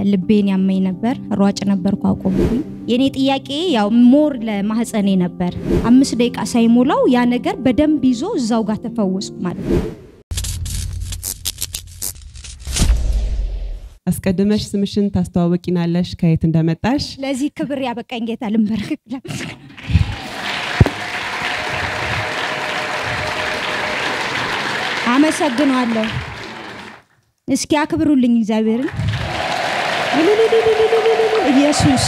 ልቤን ያመኝ ነበር። ሯጭ ነበርኩ አቆምኩኝ። የኔ ጥያቄ ያው ሞር ለማህፀኔ ነበር። አምስት ደቂቃ ሳይሞላው ያ ነገር በደንብ ይዞ እዛው ጋር ተፈወስኩ ማለት ነው። አስቀድመሽ ስምሽን ታስተዋወቂናለሽ፣ ከየት እንደመጣሽ። ለዚህ ክብር ያበቃኝ ጌታ ልንበርክ አመሰግነዋለሁ። እስኪ አክብሩልኝ እግዚአብሔርን። ኢየሱስ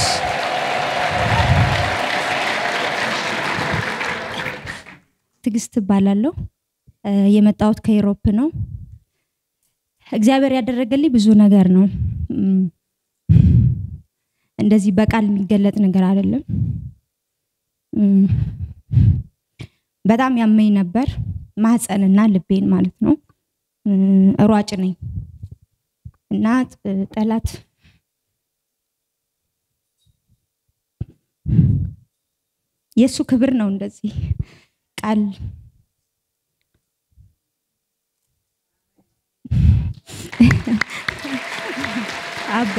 ትዕግስት እባላለሁ። የመጣሁት ከኢሮፕ ነው። እግዚአብሔር ያደረገልኝ ብዙ ነገር ነው። እንደዚህ በቃል የሚገለጥ ነገር አይደለም። በጣም ያመኝ ነበር፣ ማህፀንና ልቤን ማለት ነው። ሯጭ ነኝ እና ጠላት የእሱ ክብር ነው እንደዚህ ቃል አባ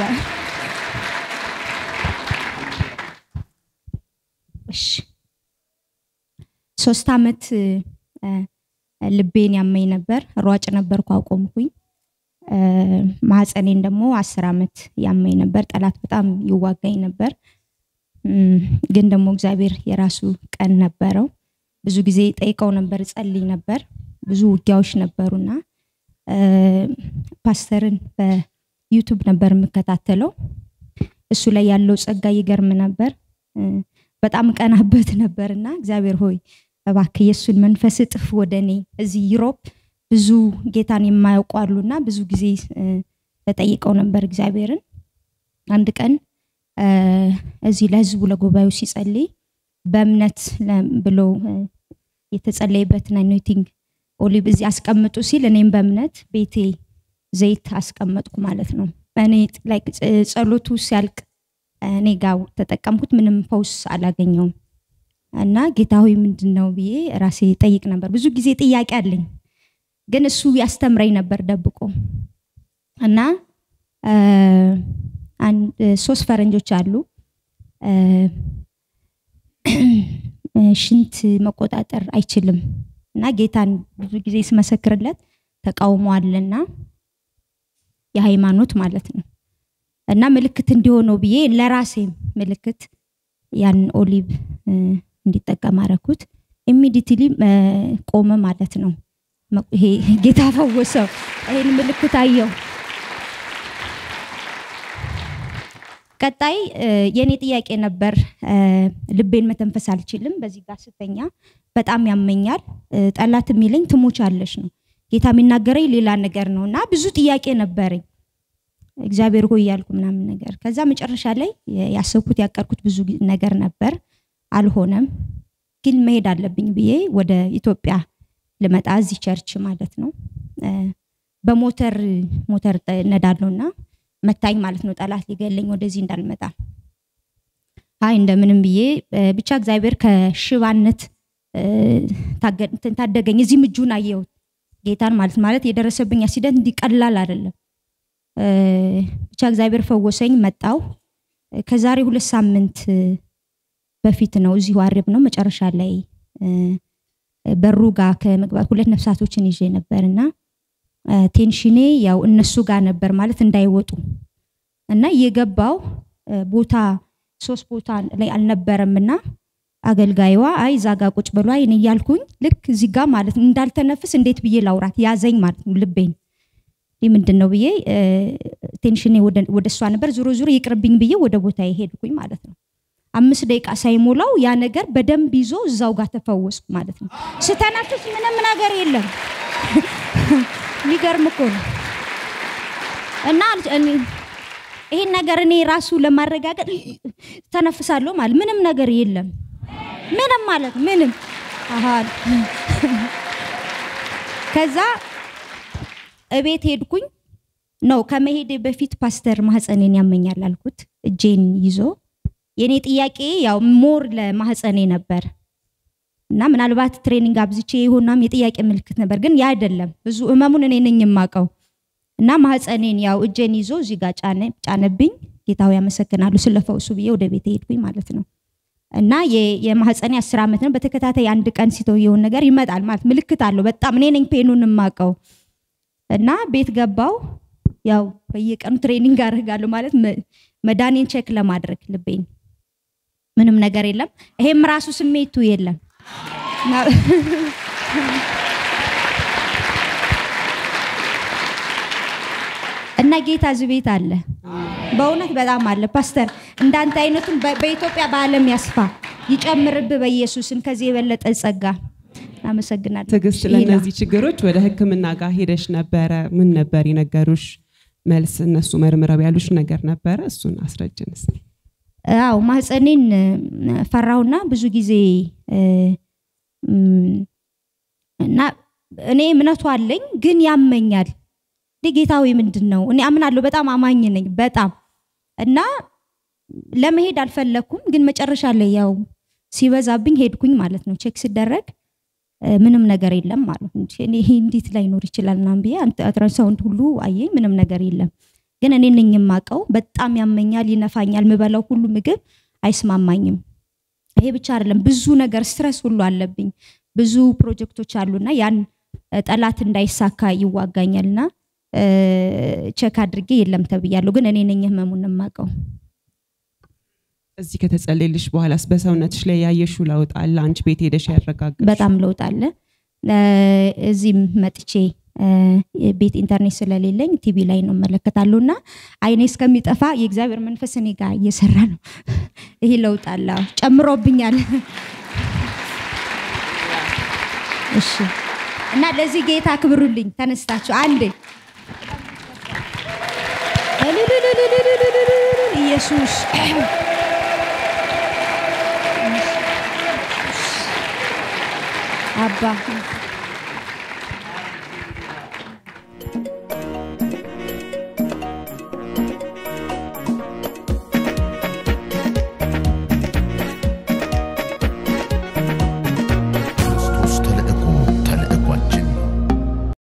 እሺ ሶስት አመት ልቤን ያመኝ ነበር። ሯጭ ነበርኩ አቆምኩኝ። ማህፀኔን ደግሞ አስር አመት ያመኝ ነበር። ጠላት በጣም ይዋጋኝ ነበር። ግን ደግሞ እግዚአብሔር የራሱ ቀን ነበረው። ብዙ ጊዜ ጠይቀው ነበር፣ ጸልይ ነበር። ብዙ ውጊያዎች ነበሩና ፓስተርን በዩቱብ ነበር የምከታተለው። እሱ ላይ ያለው ጸጋ ይገርም ነበር። በጣም ቀናበት ነበርና እግዚአብሔር ሆይ እባክህ የእሱን መንፈስ እጥፍ ወደ እኔ እዚህ ዩሮፕ ብዙ ጌታን የማያውቁ አሉና ብዙ ጊዜ ተጠይቀው ነበር እግዚአብሔርን። አንድ ቀን እዚህ ለህዝቡ ለጉባኤው ሲጸልይ በእምነት ብሎ የተጸለየበትን አኖይቲንግ ኦሊቭ እዚህ አስቀምጡ ሲል እኔም በእምነት ቤቴ ዘይት አስቀመጥኩ ማለት ነው። እኔ ጸሎቱ ሲያልቅ እኔ ጋር ተጠቀምኩት። ምንም ፈውስ አላገኘውም እና ጌታ ሆይ ምንድን ነው ብዬ ራሴ ጠይቅ ነበር። ብዙ ጊዜ ጥያቄ አለኝ፣ ግን እሱ ያስተምረኝ ነበር ደብቆ እና ሶስት ፈረንጆች አሉ ሽንት መቆጣጠር አይችልም እና ጌታን ብዙ ጊዜ ስመሰክርለት ተቃውሞ አለና የሃይማኖት ማለት ነው እና ምልክት እንዲሆነው ብዬ ለራሴ ምልክት ያን ኦሊቭ እንዲጠቀም አረኩት። ኢሚዲትሊ ቆመ ማለት ነው። ይሄ ጌታ ፈወሰው። ይሄን ምልክት አየው። ቀጣይ የኔ ጥያቄ ነበር። ልቤን መተንፈስ አልችልም። በዚህ ጋር ስተኛ በጣም ያመኛል። ጠላት የሚለኝ ትሞቻለሽ ነው። ጌታ የሚናገረኝ ሌላ ነገር ነው እና ብዙ ጥያቄ ነበረኝ። እግዚአብሔር ሆይ ያልኩ ምናምን ነገር። ከዛ መጨረሻ ላይ ያሰብኩት ያቀርኩት ብዙ ነገር ነበር፣ አልሆነም። ግን መሄድ አለብኝ ብዬ ወደ ኢትዮጵያ ልመጣ እዚህ ቸርች ማለት ነው። በሞተር ሞተር ነዳለውና መታኝ ማለት ነው። ጠላት ሊገለኝ ወደዚህ እንዳልመጣ አይ እንደምንም ብዬ ብቻ እግዚአብሔር ከሽባነት ታደገኝ። እዚህም እጁን አየሁት ጌታን ማለት ማለት የደረሰብኝ አክሲደንት እንዲቀላል አይደለም። ብቻ እግዚአብሔር ፈወሰኝ። መጣው ከዛሬ ሁለት ሳምንት በፊት ነው። እዚሁ አርብ ነው መጨረሻ ላይ በሩ ጋር ከመግባት ሁለት ነፍሳቶችን ይዤ ነበር እና ቴንሽኔ ያው እነሱ ጋር ነበር ማለት እንዳይወጡ እና የገባው ቦታ ሶስት ቦታ ላይ አልነበረም እና አገልጋይዋ አይ እዛ ጋ ቁጭ ብሎ አይን እያልኩኝ ልክ እዚህ ጋር ማለት እንዳልተነፍስ እንዴት ብዬ ላውራት ያዘኝ ማለት ነው ልቤን ይህ ምንድን ነው ብዬ ቴንሽኔ ወደ እሷ ነበር። ዙሮ ዙሮ ይቅርብኝ ብዬ ወደ ቦታ ሄድኩኝ ማለት ነው። አምስት ደቂቃ ሳይሞላው ያ ነገር በደንብ ይዞ እዛው ጋር ተፈወስኩ ማለት ነው። ስተነፍስ ምንም ነገር የለም። የሚገርም እኮ ነው። እና ይሄን ነገር እኔ ራሱ ለማረጋገጥ ተነፍሳለሁ ማለት ምንም ነገር የለም። ምንም ማለት ምንም ከዛ እቤት ሄድኩኝ ነው ከመሄዴ በፊት ፓስተር ማህፀኔን ያመኛል አልኩት እጄን ይዞ የኔ ጥያቄ ያው ሞር ለማህፀኔ ነበር እና ምናልባት ትሬኒንግ አብዝቼ የሆናም የጥያቄ ምልክት ነበር፣ ግን ያ አይደለም። ብዙ ህመሙን እኔ ነኝ የማውቀው እና ማህፀኔን ያው እጄን ይዞ እዚህ ጋር ጫነ- ጫነብኝ። ጌታው ያመሰግናሉ ስለፈውሱ ብዬ ወደ ቤት ሄድኩኝ ማለት ነው። እና የ- የማህፀኔ አስር ዓመት ነው። በተከታታይ አንድ ቀን ሲተውየውን ነገር ይመጣል ማለት ምልክት አለው። በጣም እኔ ነኝ ፔኑን የማውቀው። እና ቤት ገባው። ያው በየቀኑ ትሬኒንግ አደርጋለሁ ማለት መ- መዳኔን ቼክ ለማድረግ ልቤን ምንም ነገር የለም። ይሄም ራሱ ስሜቱ የለም። እና- እና ጌታ እዚህ ቤት አለ። በእውነት በጣም አለ። ፓስተር እንዳንተ አይነቱን በ- በኢትዮጵያ በዓለም ያስፋ ይጨምርብ በኢየሱስን ከዚህ የበለጠ ጸጋ። አመሰግናለሁ። ትዕግስት፣ ይሄ ነው። ለእነዚህ ችግሮች ወደ ሕክምና ጋር ሄደሽ ነበረ። ምን ነበር የነገሩሽ መልስ? እነሱ መርምረው ያሉሽ ነገር ነበረ? እሱን አስረጅን እስኪ። አዎ ማህፀኔን እ፣ ፈራሁና ብዙ ጊዜ እ፣ እም፣ እና እኔ እምነቱ አለኝ ግን ያመኛል። እንዴ ጌታዊ ምንድን ነው? እኔ አምናለሁ፣ በጣም አማኝ ነኝ በጣም እና ለመሄድ አልፈለኩም፣ ግን መጨረሻ ላይ ያው ሲበዛብኝ ሄድኩኝ ማለት ነው። ቼክ ሲደረግ እ፣ ምንም ነገር የለም ማለት ነው። እኔ ይሄ እንዴት ላይኖር ይችላል ምናምን ብዬ አንተ- አልትራሳውንድ ሁሉ አየኝ፣ ምንም ነገር የለም። ግን እኔ ነኝ የማውቀው። በጣም ያመኛል፣ ይነፋኛል፣ ምበላው ሁሉ ምግብ አይስማማኝም። ይሄ ብቻ አይደለም፣ ብዙ ነገር ስትረስ ሁሉ አለብኝ። ብዙ ፕሮጀክቶች አሉና ያን እ፣ ጠላት እንዳይሳካ ይዋጋኛልና እ፣ ቼክ አድርጌ የለም ተብያለሁ። ግን እኔ ነኝ ህመሙን የማውቀው። እዚህ ከተጸለየልሽ በኋላስ በሰውነትሽ ላይ ያየሽው ለውጥ አለ? አንቺ ቤት ሄደሽ ያረጋግጥሽ? በጣም ለውጥ አለ። እ፣ እዚህም መጥቼ እ፣ ቤት ኢንተርኔት ስለሌለኝ ቲቪ ላይ ነው እመለከታለሁ እና አይኔ እስከሚጠፋ የእግዚአብሔር መንፈስ እኔ ጋር እየሰራ ነው። ይሄ ለውጥ አለ፣ አዎ፣ ጨምሮብኛል። እሺ እና ለዚህ ጌታ ክብሩልኝ። ተነስታችሁ አንዴ ኢየሱስ አባ